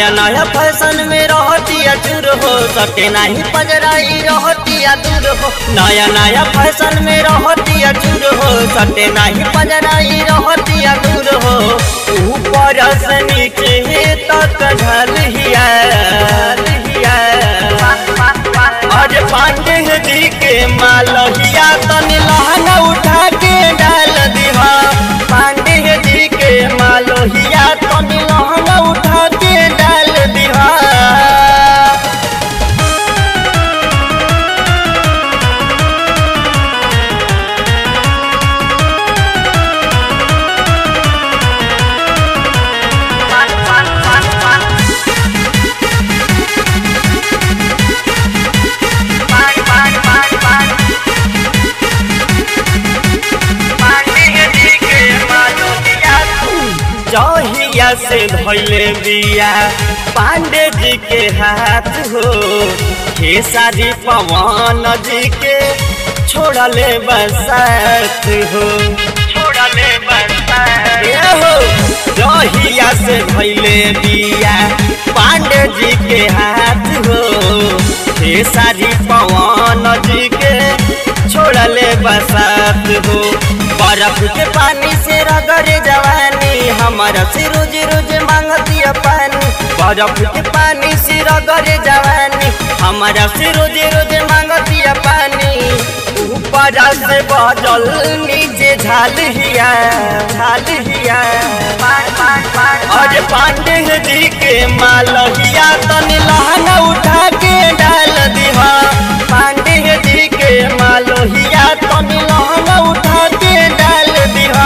नया नया फैशन में रहतिया चूर हो सटे नहीं पजराई रहतिया दूर हो नया नया फैशन में रहतिया चूर हो सटे नहीं पजराई रहतिया दूर हो ऊपर से नीचे तक ढलिया अरे पांडे जी के मालहिया तनी लहंगा उठा के डाल दिहा पांडे जी के मालहिया तनी लहंगा उठा के डाल दिहा जहिया से धैले बिया पांडे जी के हाथ हो खेसारी पवन जी के छोड़ले बसात हो छोड़ले बसात हो जहिया से धैले बिया पांडे जी के हाथ हो खेसारी पवन जी के छोड़ले बसात हो बर्फ के पानी से रगड़े जवानी हमारा से रोज रोज मांगतिया पानी बर्फ के पानी से रगड़े जवानी हमारा से रोज रोज मांगतिया पानी ऊपर से बजल नीचे झाल हिया झाल हिया अरे पांडे जी के मालहिया तनी लहंगा उठा के डाल दिहा पांडे जी के मालहिया तनी लहंगा उठा के डाल दिहा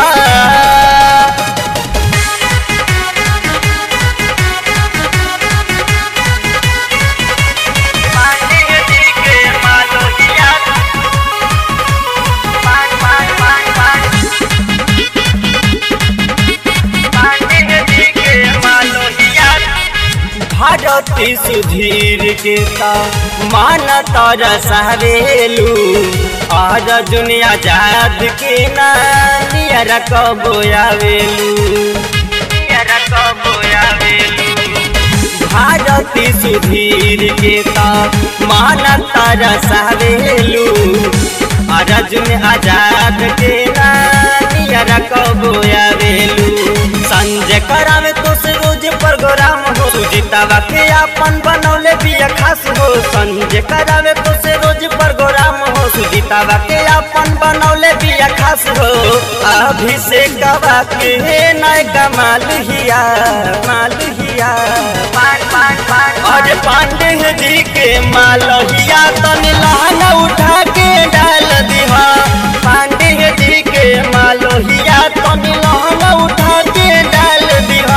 भारती सुधीर के ता मान तर सहेलू आज दुनिया जाद के ना नियर कबो आवेलू भारती सुधीर के ता मान तर सहेलू अर्जुन आजाद के ना नियर कबो आवेलू संजय करावे तो से रोज प्रोग्राम हो सुजीतावा के अपन बनौले बिया खास हो संजय करावे तो से रोज प्रोग्राम हो सुजीतावा के अपन बनौले बिया खास हो अभिषेक गवा के नय कमाल हिया माल हिया अरे पांडे जी के मालहिया तनी लहंगा उठा के डाल दिहा पांडे जी के मालहिया तनी लहंगा उठा के डाल दिहा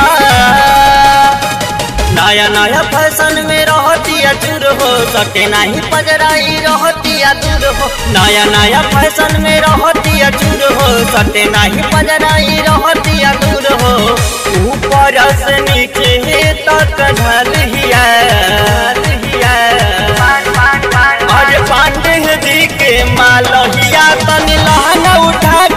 नया नया फैशन में रहतिया चूर हो सटे नहीं पजराई रहतिया दूर हो नया नया फैशन में रहतिया चूर हो सटे नहीं पजराई रहतिया दूर हो ऊपर से नीचे तक ढल हिया अरे पांडे जी के मालहिया तनी लहंगा उठा